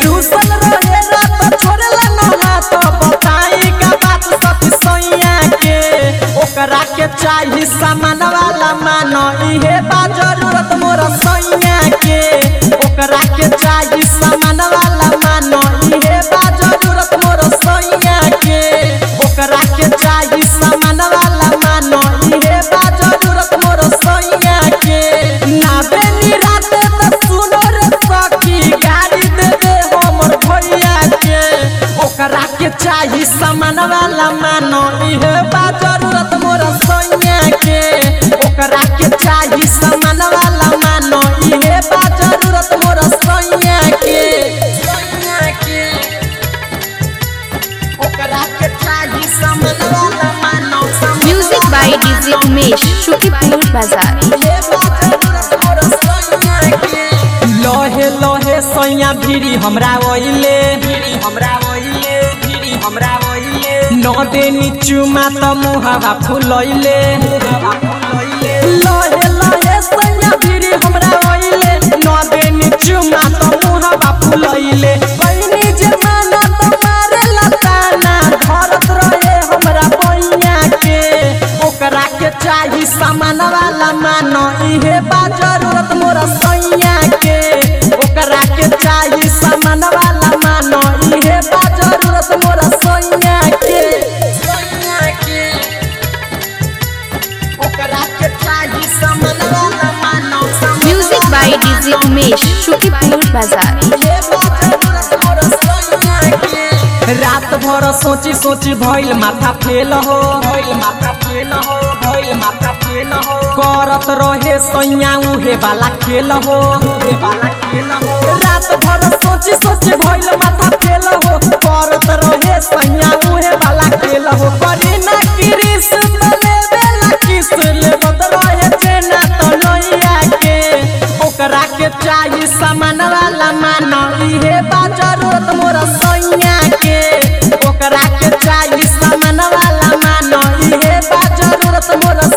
रूसल रहे रात छोड़ला न हाथ बताई का बात सती सैया के ओकरा के चाही सामान वाला मानो इहे बा जरूरत मोर सैया के ओकरा के चाही सामान वाला मानो इहे बा जरूरत मोर सैया के ओकरा के चाही सामान वाला मानो इहे बा जरूरत मोर सैया के ना बेनी रात त सुनो रे सखी गाड़ी दे दे हमर भैया के ओकरा के चाही सामान वाला मानो इहे बा जरूरत मोर सैया के ओकरा के चाही सामान वाला मानो इहे बा जरूरत मोर सैया के सैया के ओकरा के चाही सामान वाला मानो सामान music by DJ Umesh Shukipur बाजार लोहे लोहे सैया भिरी हमरा ओइले भिरी हमरा ओइले भिरी हमरा ओइले न देनी चुमा त मुहावा फुलैले लोहे लोहे सैया भिरी हमरा ओइले न देनी चुमा त मुहावा फुलैले बहिनी जे माना त मारे लताना धरत रहे हमरा पैया के ओकरा के चाही सामान वाला मानो इहे बा जरूरत मोर सैया के ओकरा के चाही सामान वाला मानो इहे बा जरूरत मोर सैया के सैया के ओकरा के चाही सामान वाला मानो सामान music by DJ Umesh Shukipur बाजार रात भर सोची सोची भइल माथा फेल हो भइल माथा फेल हो भइल माथा फेल हो करत रहे सैया उहे वाला खेल हो उहे वाला खेल हो रात भर सोची सोची भइल माथा फेल हो करत रहे सैया उहे वाला खेल हो करी ना किरिस तले बेला किस ले बद रहे जेना तो नैया के ओकरा के चाही सामान वाला मानो इहे बा जरूरत मोर सैया के ओकरा के चाही सामान वाला मानो इहे बा जरूरत मोर